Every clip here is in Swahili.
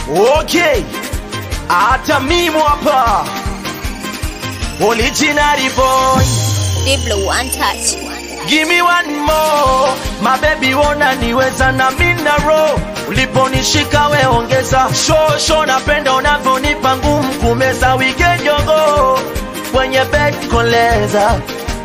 Okay, hata mimi hapa original boy, Diblo one touch. give me one more my baby, wona niweza na mina roho uliponishika we ongeza show show, napenda unavyonipa ngumu kumeza weekend yogo kwenye bed koleza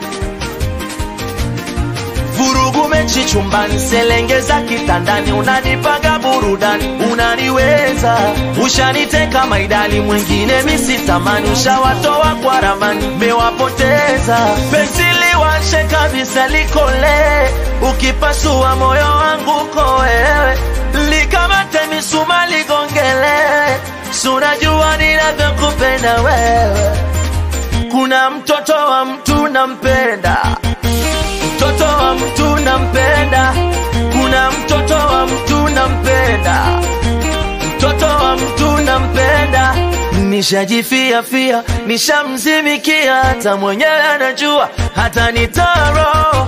vurugu mechi chumbani, selengeza kitandani, unanipaga burudani, unaniweza, ushaniteka maidali, mwingine misitamani, ushawatoa kwa ramani, mewapoteza penzi liwashe kabisa, likole, ukipasua moyo wangu ko wewe, likamate misuma ligongele, sunajua ninavyokupenda wewe, kuna mtoto wa mtu nampenda mtoto wa mtu nampenda, kuna mtoto wa mtu nampenda, mtoto wa mtu nampenda. Nishajifia fia, nishamzimikia, hata mwenyewe anajua, hata nitaro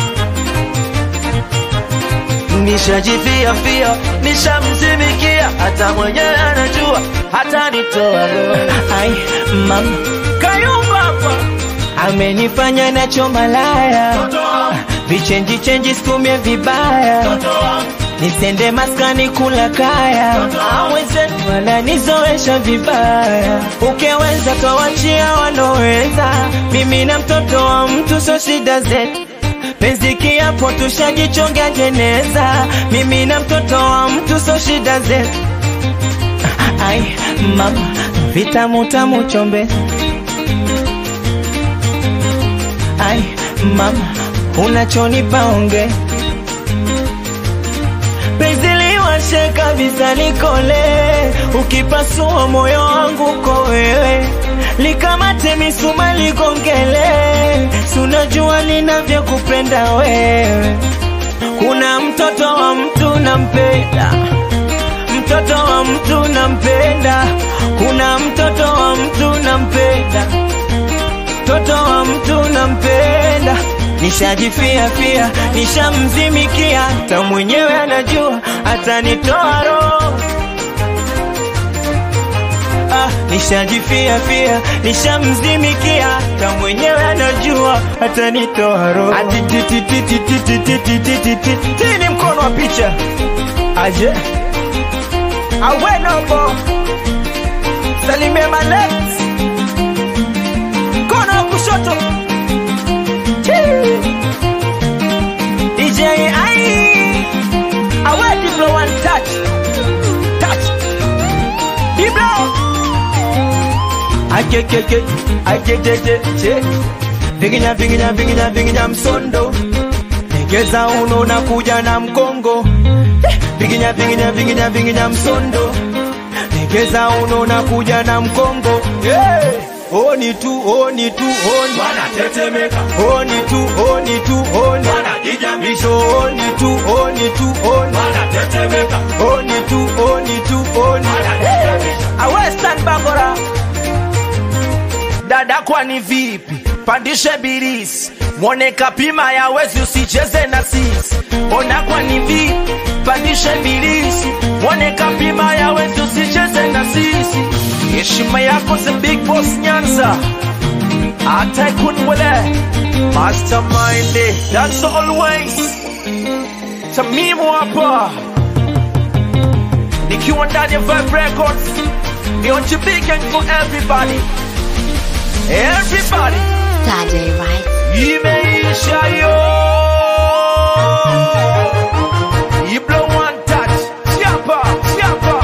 Nishajifia fia, nishamzimikia, hata mwenyewe anajua, hata nitoa roho. Ai, mama Kayumba hapa amenifanya nacho malaya, vichenji chenji situmie vibaya, nisende maskani kula kaya, aweze wananizoesha vibaya, ukeweza kawachia wanoweza, mimi na mtoto wa mtu so shida zetu penzi kiapo tushajichonga jeneza, mimi na mtoto wa mtu so shida zetu. Ai mama, vitamu tamu chombe Ai mama, unachonipa onge penzi liwashe kabisa likole, ukipasua moyo wangu ko wewe, likamate misuma ligongele, sunajua ninavyokupenda wewe. Kuna mtoto wa mtu nampenda, mtoto wa mtu nampenda, kuna mtoto wa mtu nampenda mtoto wa mtu nampenda, nishajifia pia, nishamzimikia, hata mwenyewe anajua, atanitoa roho Ah, nishajifia pia, nishamzimikia, hata mwenyewe anajua, atanitoa roho. Ati ti ti ti ti ti ti ti ti ti ti ti. Hii ni mkono wa picha aje awenobo salimie malet mkono wa kushoto Chii. DJ ai awe Diblo one touch touch Diblo akekeke akejeje che vinginya vinginya vinginya vinginya msondo egeza uno na kuja na mkongo Eh, vinginya vinginya vinginya vinginya msondo egeza uno na kuja na mkongo hey! Oni tu, oni tu, oni wanatetemeka Oni tu, oni tu, oni wanajijamisho Oni tu, oni tu, oni wanatetemeka Oni tu, oni tu, oni wanajijamisha Awestan Bangora dada, kwani vipi? Pandishe birisi mwone kapima ya wezi, usicheze na sisi. Ona kwani vipi? Pandishe birisi mwone kapima ya wezi, usicheze na sisi. Heshima yako the big boss Nyanza, hata kunwele mastermind, that's always Tamimu hapa nikiwa ndani ya Vibe Records, ni on big and for everybody, everybody. Daddy right. Imeisha yo Iblo one touch Siapa, siapa